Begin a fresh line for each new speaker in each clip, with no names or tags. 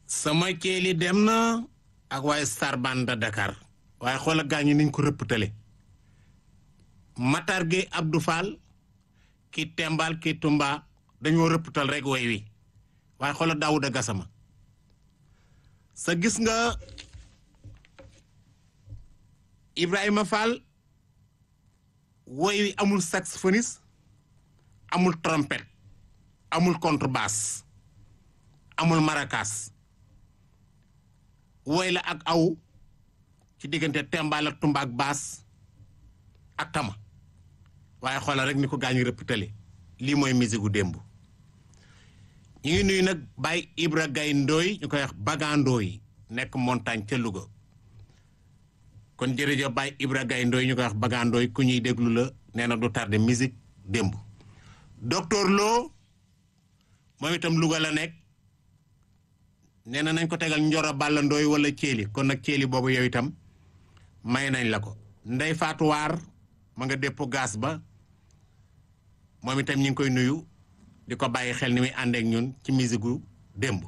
sama ceeli dem na ak waaye Sarbane de Dakar waaye xoola gaañu niñ ko rëpptale Matar Gueye Abdou Fall ki Tembal ki Tumba dañoo rëpptal rek woy wi waaye xoola Daouda Gassama sa gis nga Ibrahima Fall woy wi amul saxophoniste amul trompette amul contrebasse amul maracas woy la ak aw ci diggante Tembal ak Tumba ak baas ak tama waaye xoolal rek ni ko gaañu rëpptale lii mooy musique gu démb ñu ngi nuyu nag Baye Ibra Gaye Ndooy ñu koy wax bagandooy nekk montagne ca Louga kon jërëjëf Baye Ibra Gaye Ndooy ñu koy wax bagandooy ku ñuy déglu la nee na du tardé musique démb docteur Lo moom itam Louga la nekk nee na nañ ko tegal njoro bàlla ndooy wala céeli kon nag céeli boobu yow itam may nañ la ko ndey faatuwaar ma nga dépp gaas ba moom itam ñu ngi koy nuyu di ko bàyyi xel ni muy àndeek ñun ci musique gu démb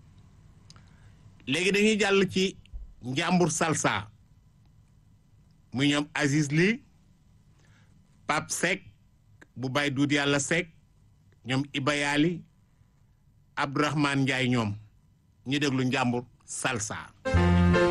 léegi dañuy jàll ci njàmbur salsa muy ñoom Aziz Ly Pape Seck bu bay duut yàlla Seck ñoom Ibayali Abdourahmane Ndiaye ñoom ñu déglu njàmbur salsa